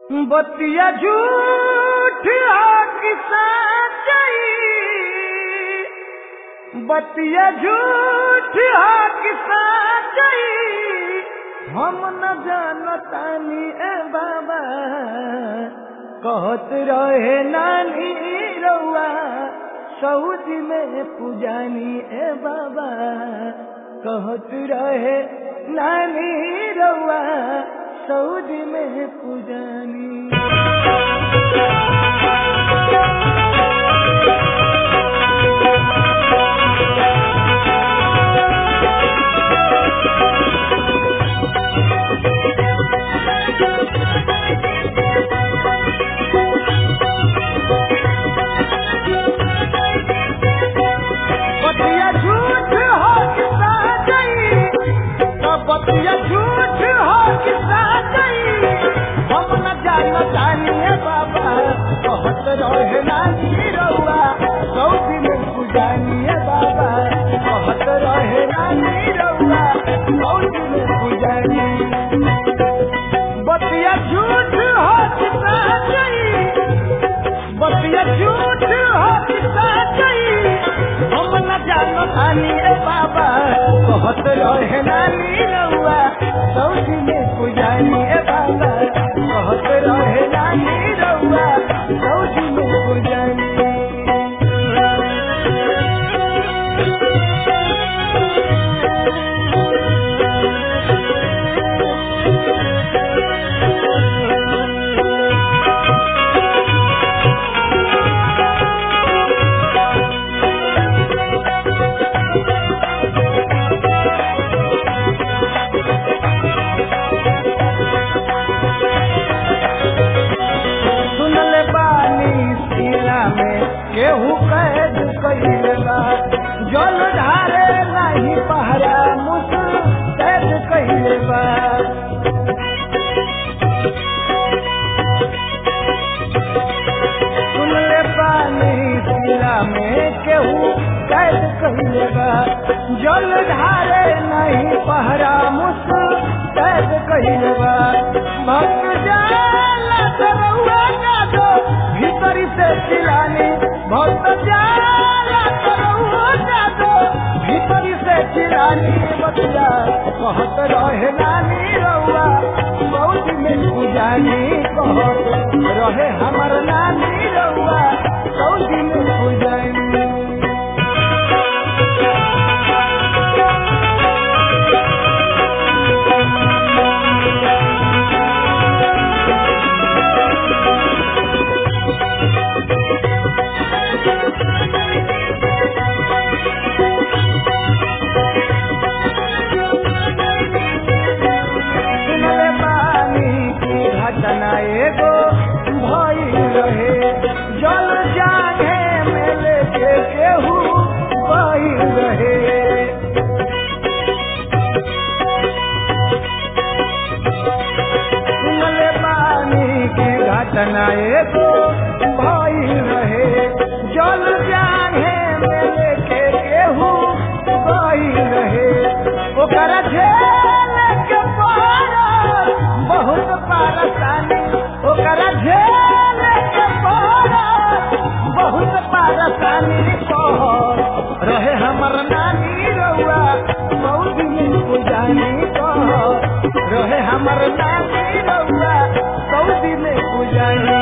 बतिया झूठ की सच्चाई बतिया झूठ की सच्चाई हम न जानतानी ए बाबा कहत रहे नानी रउआ सऊदी में पुजानी ए बाबा कहत रहे नानी रउआ सऊदी में पुजानी बतिया झूठ हो कि सच्चाई तो बतिया झूठ हो कि सच्चाई हम न जान जानिए बाबा कहत रहे नानी रउआ सऊदी में पुजानिए बाबा कहत रहे नानी रउआ सऊदी में पुजानी बतिया झूठ हो कि सच्चाई बतिया झूठ हो कि सच्चाई हम न जानो नानी रे बाबा कहत रहे नानी रउआ सऊदी में पुजानी ए बाबा कहत रहे नानी रउआ सऊदी में पुजानी सुनल बानी सीना में केहू कैद कइले बा जल ढारे नाही पहरा मुस कैद कइले बा सुनले बानी सीना में केहू कैद कइले बा जल ढारे नहीं पहरा मुस कैद कइले बा भक्त जाला तरौआ का दो भीतरी से चिलानी भक्त जाला तरौआ का दो भीतरी से चिलानी बतिया कहत रहे नानी रउआ बहुत में पुजानी कहत रहे हमर नानी रउआ सऊदी में पुजानी सुनले पानी की घटना एगो भइल रहे जल जागे में लेके केहू बहिल रहे सुनले पानी की घटना एगो भइल रहे जल जागे में लेके केहू बहिल रहे ओकरा झेल के पार बहुत पारसानी ओकरा झेल के पार बहुत पारसानी कह रहे हमर नानी रउआ सऊदी में पुजानी कह रहे हमर नानी रउआ सऊदी में पुजानी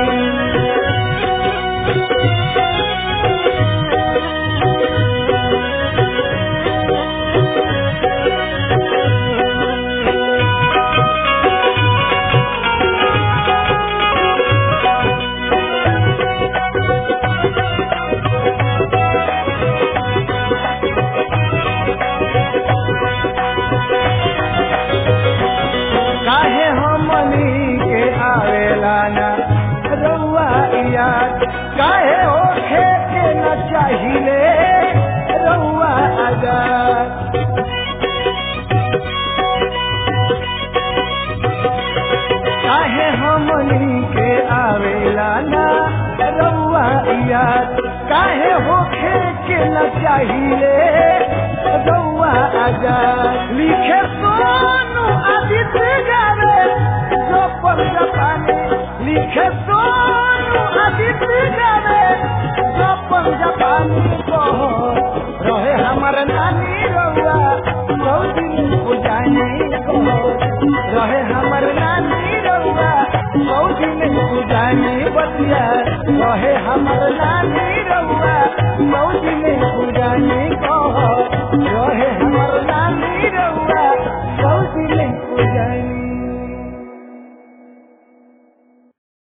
काहे हमनी के आवेला ना रउआ याद काहे होखे के न चाहिले रउआ आजाद काहे हमनी के आवेला ना रउआ याद काहे होखे के न चाहिले रउआ आजाद लिखे सोनू आदित्य गावे जो पर जापानी लिखे सोनू आदित्य जावे सपन जापानी को रहे हमर नानी रउआ सऊदी में पुजानी को रहे हमर नानी रउआ सऊदी में पुजानी बतिया रहे हमर नानी रउआ सऊदी में पुजानी